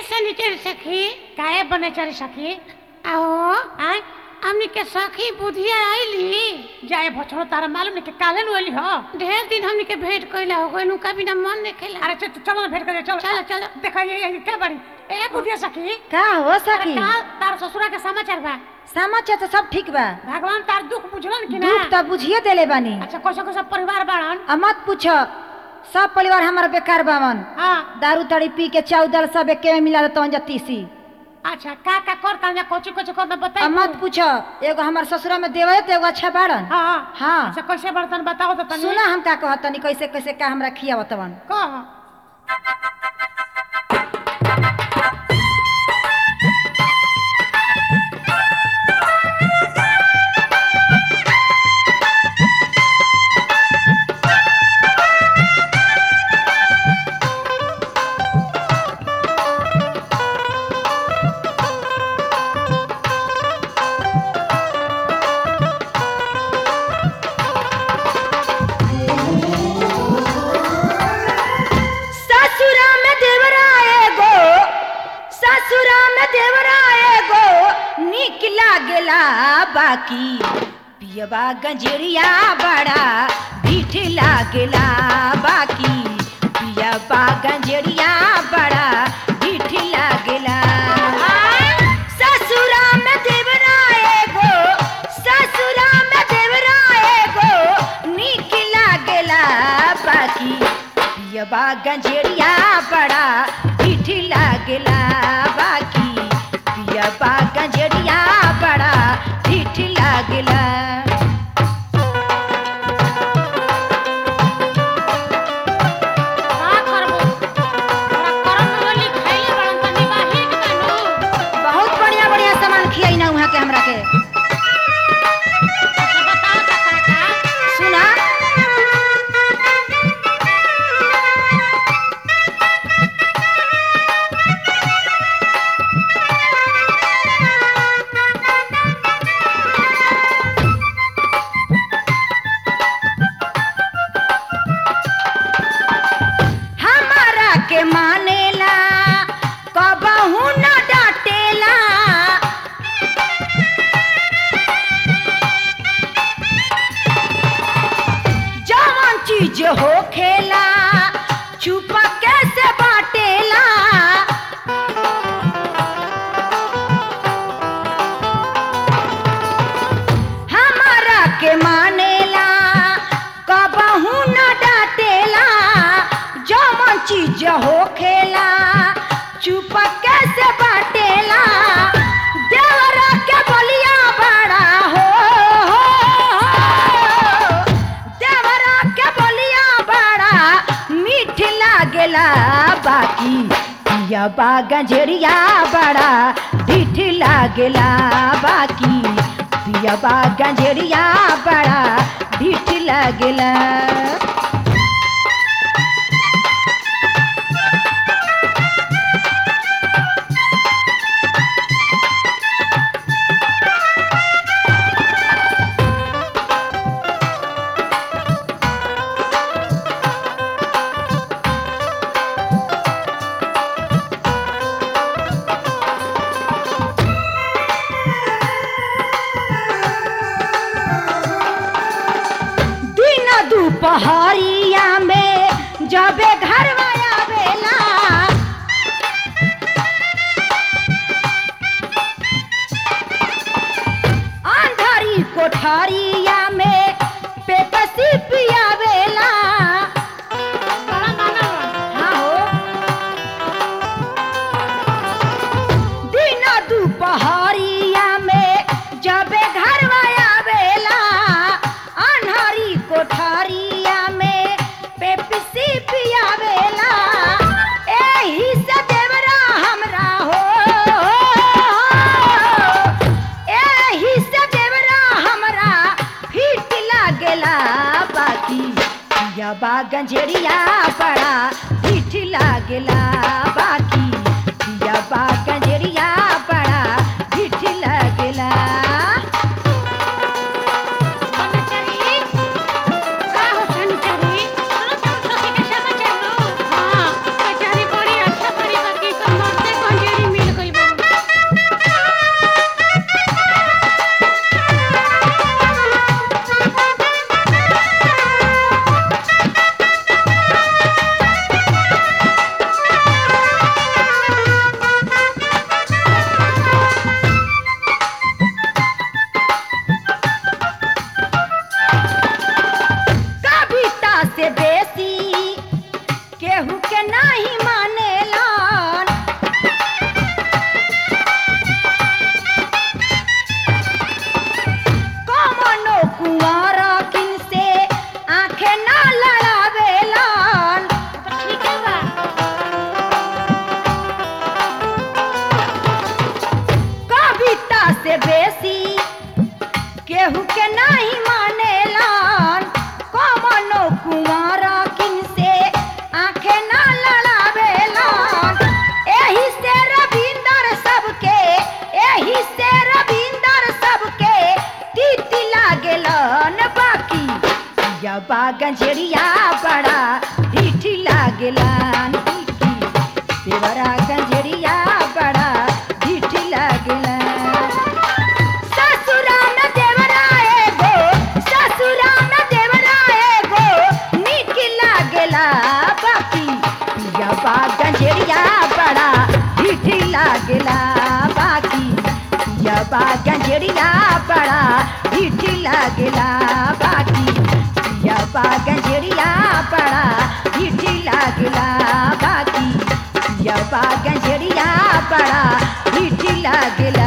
सनीचर सखी काहे बने चली सखी आओ आय हमनी के सखी बुधिया आईली जाए भछड़ो तारा मालूम नहीं कि काले नु एली हो ढेर दिन हमनी के भेंट कइला हो गइल उनका बिना मन नहीं खेला अरे चल चलो ना भेंट कर चलो चलो, चलो। देखा ये ये क्या बड़ी ए बुढ़िया सखी का हो अरे सखी का तार ससुरा के समाचार बा समाचार तो सब ठीक बा भगवान तार दुख बुझलन कि ना दुख तो बुझिए देले बानी अच्छा कैसा कैसा परिवार बाड़न आ मत पूछ सब परिवार हमारा बेकार बावन हाँ दारू ताड़ी पी के चाउदल सब एके में मिला देता जा तीसी अच्छा का का करता या कोची कोची करता आ बताई मत पूछ एगो हमार ससुरा में देवे तो एगो अच्छा बाड़न हाँ हाँ अच्छा कैसे बर्तन बताओ तो तनी सुना हम का कहतनी कैसे कैसे का हमरा खियावतवन कह ससुरा में देवरा एगो ससुरा में देवरा एगो निक लागेला बाकी पियबा गंजेरिया बड़ा ढीठ लागेला बाकी पियबा गंजेरिया बड़ा ढीठ लागेला ससुरा में देवरा एगो ससुरा में देवरा एगो निक लागेला बाकी पियबा गंजेरिया बड़ा ढीठ लागेला बाकी पियबा गंजेरिया बड़ा ढीठ लागेला का करबो तोरा करम वाली खाइले बड़न तनी बाही के तनु बहुत बढ़िया बढ़िया सामान खियाई ना वहाँ के हमरा के अच्छा बताओ त का का सुना हमारा के मानेला कबहू न डांटेला जवन चीज हो खेला छुपा कैसे बाटेला हमारा के मानेला कबहू न डांटेला जवन चीज हो खेला छुपा कैसे बाटेला देवरा के बलिया बड़ा हो, हो, हो। देवरा के बलिया बड़ा मीठ लागेला बाकी पियबा गंजेरिया बड़ा ढीठ लागेला बाकी पियबा गंजेरिया बड़ा ढीठ लागेला दिन दुपहरिया में जबे घर आवेला अंधारी कोठरिया में पेपसी पियावेला बड़ा मानल हाँ हो दिन दुपहरिया में जबे घर आवेला अन्हारी कोठरिया में पेप्सी पियावेला एही से देवरा हमरा हो एही से देवरा हमरा फिट लागेला बाकी पियबा गंजेरिया बड़ा फिट लागेला बाकी पियबा गंजेरिया बड़ा फिट लागेला सनीचरी का हो सनीचरी सुनो तुम सखी के समाचार लो हां बेचारी बड़ी अच्छा बड़ी बाकी सब मरते गंजेड़िया बड़ा ढीठी लागेला देवरा गंजेड़िया बड़ा ढीठी लागेला ससुरा में देवरा एगो ससुरा में देवरा एगो नीक लागेला बाकी पिया बा गंजेड़िया बड़ा ढीठी लागेला बाकी पिया बा गंजेड़िया बड़ा ढीठी लागेला बाकी पिया बा गंजेड़िया बड़ा ढीठी लागेला बाकी पिया बा गंजेड़िया बड़ा ढीठी लागेला